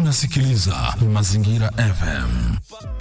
Unasikiliza Mazingira FM.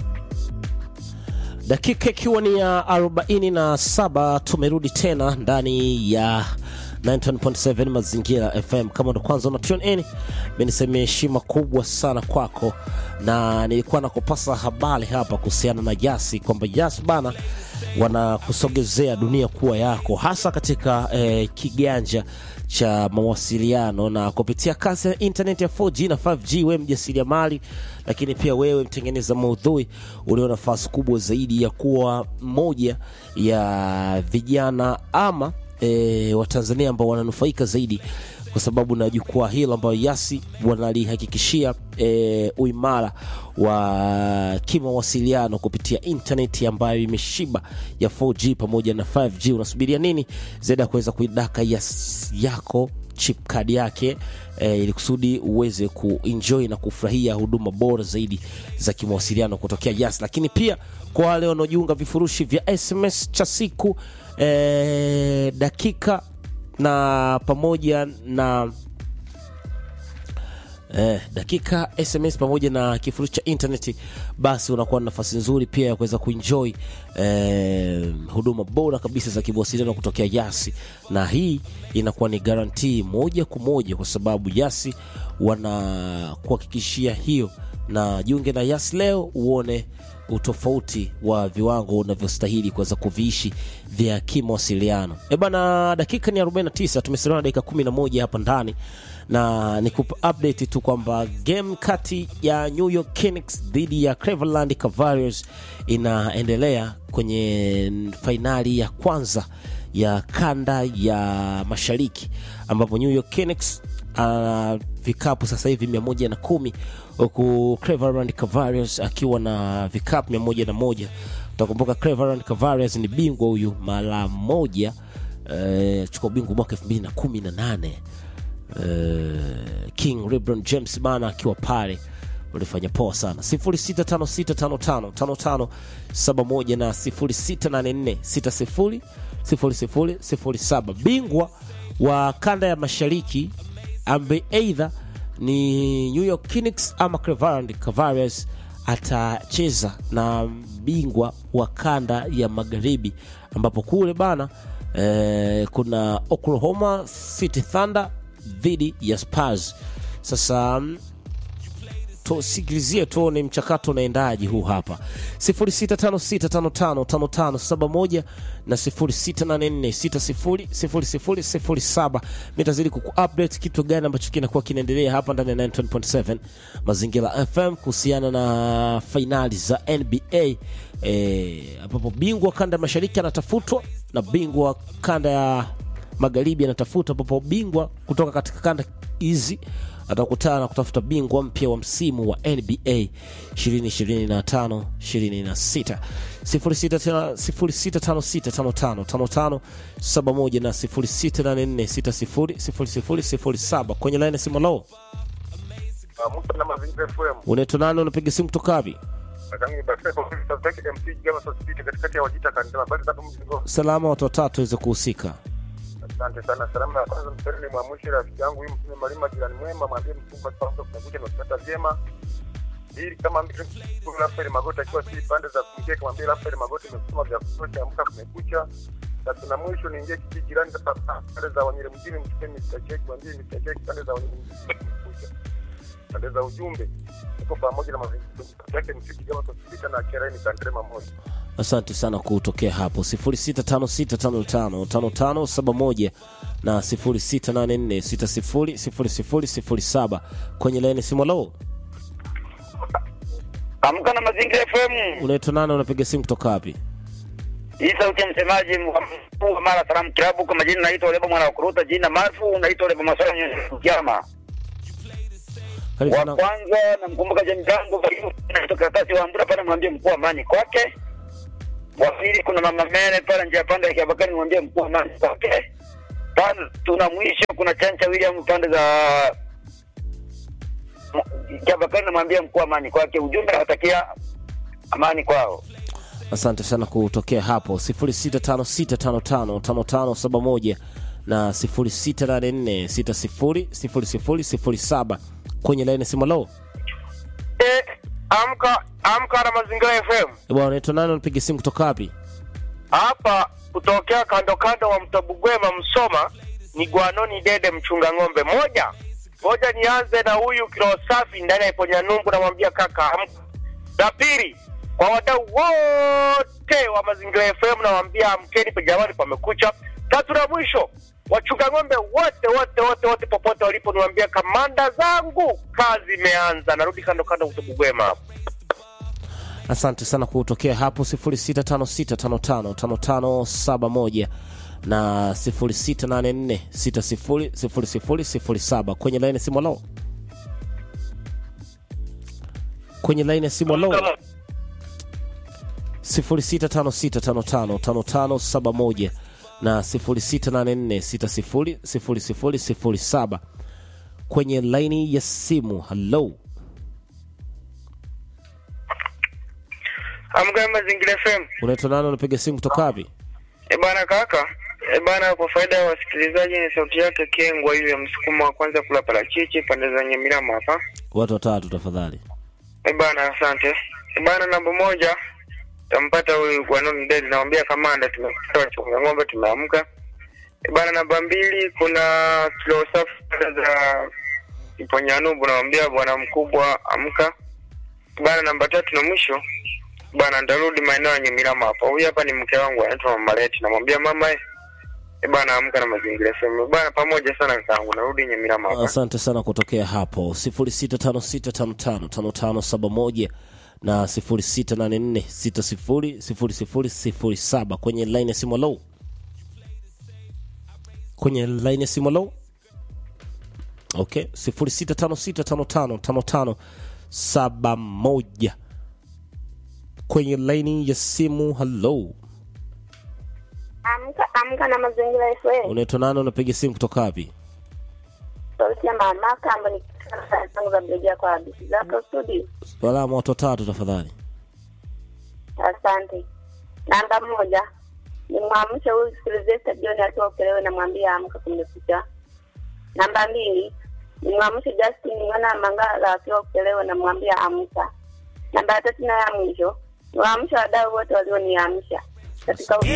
Dakika ikiwa ni ya 47 tumerudi tena ndani ya 91.7 Mazingira FM. Kama ndo kwanza una tune in, mimi niseme heshima kubwa sana kwako, na nilikuwa nakupasa habari hapa kuhusiana na Yasi kwamba Yasi bana wanakusogezea dunia kuwa yako, hasa katika eh, kiganja cha mawasiliano na kupitia kasi ya internet ya 4G na 5G. Wewe mjasiriamali, lakini pia wewe mtengeneza maudhui, ulio nafasi kubwa zaidi ya kuwa moja ya vijana ama e, Watanzania ambao wananufaika zaidi kwa sababu na jukwaa hilo ambayo Yasi wanalihakikishia e, uimara wa kimawasiliano kupitia intaneti ambayo imeshiba ya 4G pamoja na 5G. Unasubiria nini zaidi ya kuweza kuidaka Yas yako chip card yake e, ili kusudi uweze kuenjoy na kufurahia huduma bora zaidi za kimawasiliano kutokea Yas. Lakini pia kwa wale wanaojiunga vifurushi vya SMS cha siku e, dakika na pamoja na eh, dakika SMS pamoja na kifurushi cha intaneti, basi unakuwa na nafasi nzuri pia ya kuweza kuenjoy eh, huduma bora kabisa za kimawasiliano kutokea Yasi, na hii inakuwa ni garantii moja kwa moja, kwa sababu Yasi wanakuhakikishia hiyo, na jiunge na Yasi leo uone utofauti wa viwango unavyostahili kuweza kuviishi vya kimawasiliano. E bana, dakika ni 49, tumesalia na dakika 11 hapa ndani, na nikupa update tu kwamba game kati ya New York Knicks dhidi ya Cleveland Cavaliers inaendelea kwenye fainali ya kwanza ya kanda ya mashariki ambapo New York Knicks ana vikapu sasa hivi mia moja na kumi huku Cleveland Cavaliers akiwa na vikapu mia moja na moja. Utakumbuka Cleveland Cavaliers ni bingwa huyu mara moja eh, chukua bingwa mwaka elfu mbili na kumi na nane eh, King LeBron James bana akiwa pale walifanya poa sana 0656555571 na 0684600007 bingwa wa kanda ya mashariki ambaye aidha ni New York Knicks ama Cleveland Cavaliers atacheza na bingwa wa kanda ya magharibi ambapo kule bana eh, kuna Oklahoma City Thunder dhidi ya Spurs. Sasa tusikilizie tuone mchakato unaendaje huu hapa 0656555571 na 0684600007 mitazidi kukuupdate kitu gani ambacho kinakuwa kinaendelea hapa ndani ya 9.7 mazingira fm kuhusiana na fainali za nba ambapo e, bingwa kanda ya mashariki anatafutwa na bingwa kanda ya magharibi anatafuta ambapo bingwa kutoka katika kanda hizi atakutana na kutafuta bingwa mpya wa msimu wa NBA 2025 26 0656555571 na 0684600007 kwenye laini ya simu. Lo, Musa na Mazingira FM. unaitwa nani? Unapiga simu kutoka wapi? Lakini basi kwa sababu take MC Gama Society katikati ya Wajita kanisa bali tatu mzigo. Salama, watu watatu waweze kuhusika. Asante sana. Salamu ya kwanza msanii ni mwamushi rafiki yangu huyu mtume Malima jirani mwema mwambie mfunga kwanza kunakuja na kupata vyema. Ili kama mtu Rafael Magota akiwa si pande za kumkeka mwambie Rafael Magota imesoma vya kutosha amka kumekucha. Tatu na mwisho niingie kijiji jirani za pande za Wanyere mjini mchukue Mr. Check mwambie Mr. Check pande za Wanyere mjini kumekucha. Pande za ujumbe tuko pamoja na mazingira yake msiki kama tusipita na kereni kandrema moja. Asante sana kutokea hapo 0656555571 na 0684600007 kwenye laini simu. Lo, Amka na Mazingira FM. unaitwa nani? Unapiga simu kutoka wapi? Hii sauti ya msemaji mkuu wa Mara Salaam Klabu kwa majina naitwa Lebo mwana wa kuruta jina maarufu naitwa Lebo Masala Nyama. Karibu Wa sana. kwanza namkumbuka jamii yangu naitwa Karatasi wa Ambura pale mwambie mkuu wa amani kwake. Wa pili kuna mama Mene pale njia pande ya Kiabakari mwambie mkuu wa amani kwake. Tano tuna mwisho kuna Chancha William pande za Kiabakari namwambia mkuu wa amani kwake. Ujumbe nawatakia amani kwao. Asante sana kutokea hapo 0656555571 na 0684600007 kwenye laini simu. Lo, amka amka na mazingira FM Eh, bwana unaitwa nani unapiga simu kutoka wapi hapa kutokea kando kando wa mto Bugwema Msoma ni Gwanoni Dede mchunga ng'ombe moja moja. Nianze na huyu kilo safi ndani ya Iponya Nungu, namwambia kaka amka. La pili kwa wadau wote wa mazingira FM namwambia amkeni, pe jamani, pamekucha. Tatu na mwisho wachunga ng'ombe wote wote wote wote popote walipo, niwaambia kamanda zangu, kazi imeanza. Narudi kando kando mto Bugwema hapo. asante sana kutokea hapo 0656555571 na 0684600007 kwenye laini ya simu lo kwenye laini ya simu lo 0656555571 na 0684600007 kwenye laini ya simu halo Amka mazingira FM. unaitwa nani unapiga simu kutoka wapi E bana kaka, e bana, kwa faida ya wasikilizaji, ni sauti yake Kengwa hiyo ya msukumo wa kwanza kula parachichi pande za Nyamirama hapa. watu watatu tafadhali E bana, asante. E bana, namba moja tampata huyu Gwanoni Dedi, namwambia kamanda, tumepata wachunga ng'ombe, tumeamka. E bana, namba mbili kuna kilo safi pande za Iponyanubu, namwambia bwana mkubwa, amka. E bana, namba tatu na mwisho bana, ndarudi maeneo ya Nyamirama hapa. Huyu hapa ni mke wangu anaitwa Mama Leti, namwambia mama eh, E bana amka na mazingira FM. Bana pamoja sana kakaangu. Narudi Nyamirama hapa. asante sana kutokea hapo 0656555571 na 0684600007 kwenye line ya simu low kwenye line ya simu low okay 0656555571 kwenye line ya simu hello Amka amka na mazingira FM. unaitwa nani unapiga simu kutoka wapi Sauti ya mamaka ambayo ni kitanda zangu za mrejea kwa hadithi zako studio. salama watu watatu tafadhali Asante. Namba moja ni mwamshe huyu Sylvester John akiwa Ukelewe na mwambie amka kumekucha. Namba mbili ni mwamshe Justin mwana wa Mangala akiwa Ukelewe na mwambie amka. Namba ya tatu na ya mwisho ni waamshe wadau wote walioniamsha katika